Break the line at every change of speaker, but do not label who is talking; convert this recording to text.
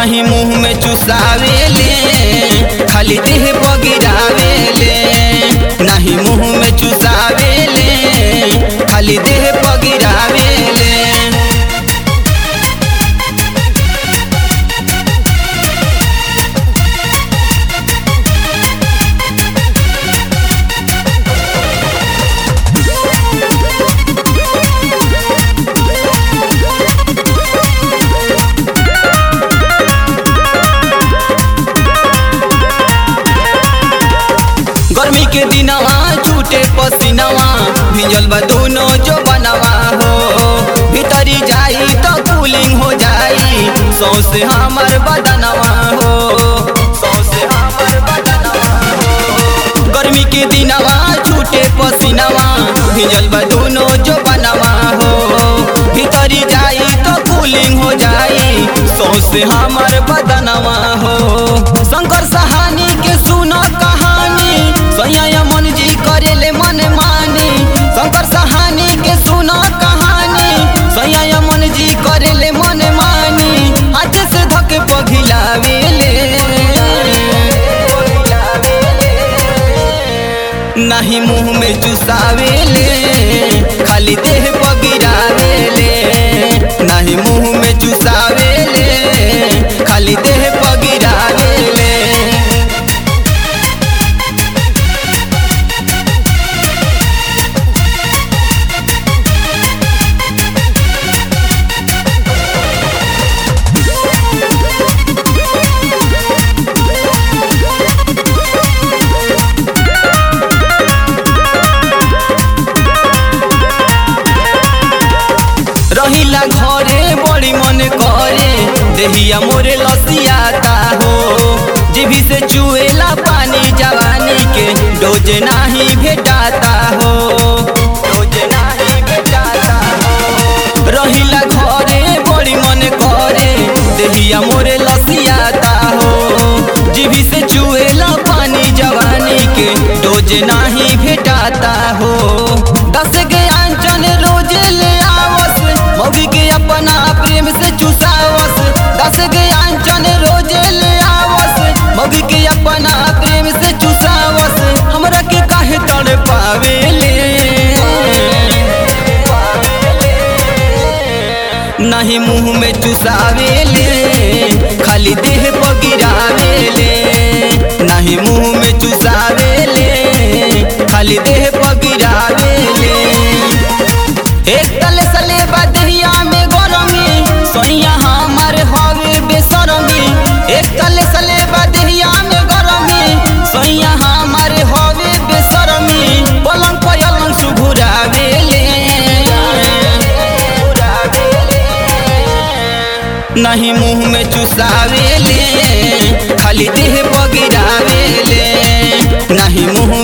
नहीं मुंह में चुसावेले खाली देह बगिरावेले नहीं मुंह में चुसावेले खाली देह बगिरावेले गर्मी के दिनवा छूटे पसीनवा भिजल बा दोनों जो बनवा हो भीतरी जाई तो कूलिंग हो जाई सौसे हमर बदनवा हो सौसे हमर बदनवा हो गर्मी के दिनवा छूटे पसीनवा भिजल बा दोनों जो बनवा हो भीतरी जाई तो कूलिंग हो जाई सौसे हमर बदनवा हो शंकर सहानी के सुनो कहानी सैया मन जी करेले मन मानी शंकर सहानी के सुनो कहानी सैया मन जी करेले मन मानी हाथ से धके पघिलावेले नहीं मुंह में चुसावेले खाली देह पगिरावेले नहीं मुंह में चुसावेले खाली देह पगिरावेले रहिला घरे बड़ी मन करे देहिया मोरे लसियाता हो जीभी से चुएला पानी जवानी के डोज नाही भेटाता हो डोज नाही भेटाता हो रहिला घरे बड़ी मन करे देहिया मोरे लसियाता हो जीभी से चुएला पानी जवानी के डोज नाही भेटाता हो दस के आंचन रोज ले आवस मौगी के अपना प्रेम से चुसावस दस के आंचन रोज ले आवस मौगी के अपना प्रेम से चुसावस हमरा के काहे तड़ पावेले नहीं मुंह में चुसावेले खाली देह पगिरावेले नहीं मुंह में चुसावेले खाली देह पगिरावेले एक तले सले बदहिया में गरमी सोनिया हमार हवे बेसरमी एक तले सले बदहिया में गरमी सोनिया हमार हवे बेसरमी पलंग पलंग सुघुरावेले नहीं मुंह में चुसावेले खाली देह बगिरावेले नहीं मुंह